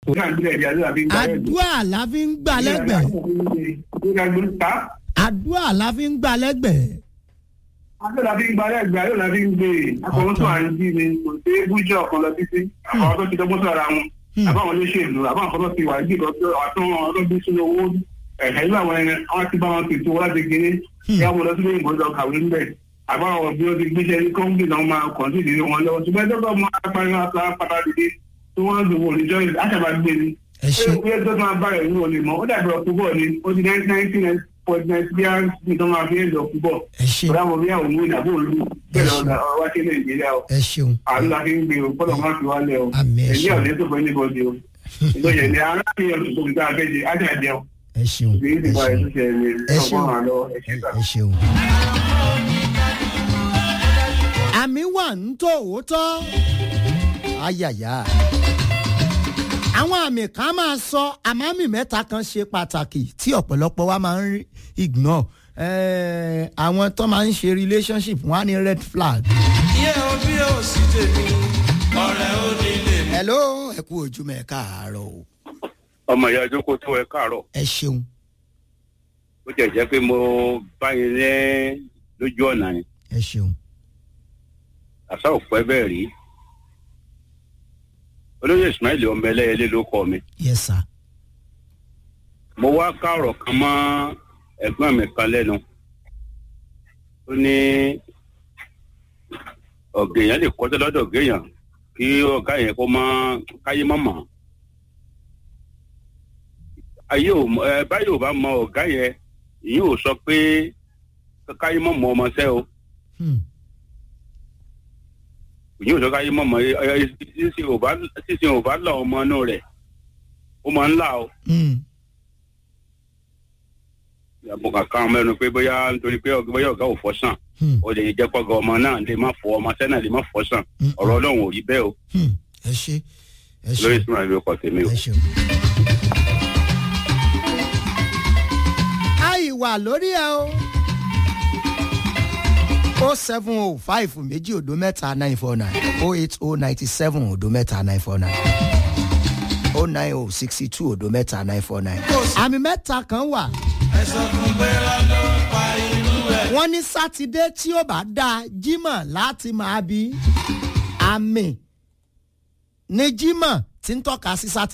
náà ń gbé ẹ̀jẹ̀ àdúrà fi ń gbà àdúrà la fi ń gbà lẹ́gbẹ̀ẹ́ àdúrà la fi ń gbà lẹ́gbẹ̀ẹ́ Adé la fi ń gbalẹ̀ ẹgbẹ́ ayé la fi ń gbé e. Akọ̀wé tó à ń jí ni kò sí bújọ́ ọ̀kan lọ títí. Àwọn tó ti dọ́gbọ́n sọ̀rọ̀ àwọn. Àbáwọn olóṣèlú, àbáwọn kan tó ti wà ní ìlọ́tọ́ àtúnwọ̀n ọlọ́gbọ́n sínú owó. Ẹ̀ka ìlú àwọn ẹni, wọ́n ti bá wọn tètè wọ́n láti gíní. Ìyá wọn lọ sílé ìgbọ́dọ̀ kàwé ńbẹ̀. Àbáwọn bí ó ti gbéṣẹ́ ní kọ́ńgì náà máa kàn sí ìdílé wọn lọ́wọ́. Ṣùgbọ́n ẹjọ́ bá máa parí wọn ká pátá dìde tí wọ́n ń lò wọ́n níjọ́ ìlú. Àṣàbà gbé ni. ẹ ṣeun Ṣé tó máa bá ẹ̀ wúwo lè mọ́? Ó dàbí ọkùnbọ̀ ni. Ó ti nineteen point nine bí i tó máa fi ń lọ ọkùnbọ̀ ẹ ṣeun ọ̀rọ̀ àwọn ìyàwó ní ìdàbò olú bẹ́ẹ̀ lọ́dà ọwọ́ sí nàìjíríà o ẹ ṣeun àánú la fi ń gbé o kọ́lọ̀ máa fi wálẹ̀ o Àmín, ẹ ẹ̀yìn ṣeun. ọ̀lẹ́ tó fẹ́ níbọ̀dì o ìgbọ̀yẹ̀ ni aráàlú tó fi dáa fẹ́jẹ ájà jẹun ẹ ṣeun ìgbéyìí ẹ ti bá ẹ̀ tó ṣeun ṣe ẹ̀mí Ẹ ọgbọ́n ṣeun. àlọ́ ẹ̀ṣẹ̀ gbà. ẹ ṣeun. àmì wà ń tó òótọ́ ayàyà àwọn àmì kan máa sọ àmọ́ àmì mẹ́ta kan ṣe pàtàkì tí ọ̀pọ̀lọpọ̀ wa máa ń rí ignore Eh, àwọn tó máa ń ṣe relationship wọn á ní red flag. iye obi ò sí tèmi ọ̀rẹ́ ò ní lè mú. hello ẹ kú ojúmọ́ ẹ káàárọ̀ o ọmọ ìyá ìjókòó tó ẹ káàárọ̀ ẹ ṣeun ó jẹ́ jẹ́ pé mo bá yín ní lójú ọ̀nà ni ẹ ṣeun àṣà òpẹ́ bẹ́ẹ̀ rí olóyè ismail ọmọ ẹlẹ́yẹlé ló kọ́ mi yes sir mo wá káàrọ̀ kan mọ́ ẹ̀gbọ́n mi kan lẹ́nu ó ní ọ̀gá èèyàn lè kọ́tẹ́ lọ́dọ̀ ọ̀gá èèyàn kí ọ̀gá yẹn kó mọ́ káyé mọ́ mọ́ ayé ò mọ- ẹ báyìí ò bá mọ ọ̀gá yẹn ìyẹn ò sọ pé káyé mọ́ mọ́ ọmọ sẹ́ o Hmm. ìyẹn ò sọ káyé mọ́ mọ́ ẹ ẹ sísìn ò bá sísìn ò bá là ọmọ inú rẹ̀ ó máa ń là o. Hmm. àbùkù kan mẹ́nu pé bóyá nítorí pé ọ̀gá bóyá ọ̀gá ò fọ́ sàn Hmm. ó lè jẹ́ pọ́gà ọmọ náà lè má fọ ọmọ sẹ́nà lè má fọ́ sàn Hmm. ọ̀rọ̀ ọlọ́run ò rí bẹ́ẹ̀ o Hmm. ẹ ṣe ẹ lórí ṣe ìsúná ìlú ọkọ̀ tèmi o. ẹ ṣeun. àì wà lórí ẹ o. o seven o five méjì òdo mẹ́ta nine four nine o eight o ninety seven òdo mẹ́ta nine four nine o nine o sixty two òdo mẹ́ta nine four nine. àmì mẹ́ta kan wà ẹ sọ fún pé lọ́dọ̀ pa inú ẹ̀. wọ́n ní sátidé tí ó bá dáa jímọ̀ láti máa bí àmì ní jímọ̀ tí ń tọ́ka sí sátidé.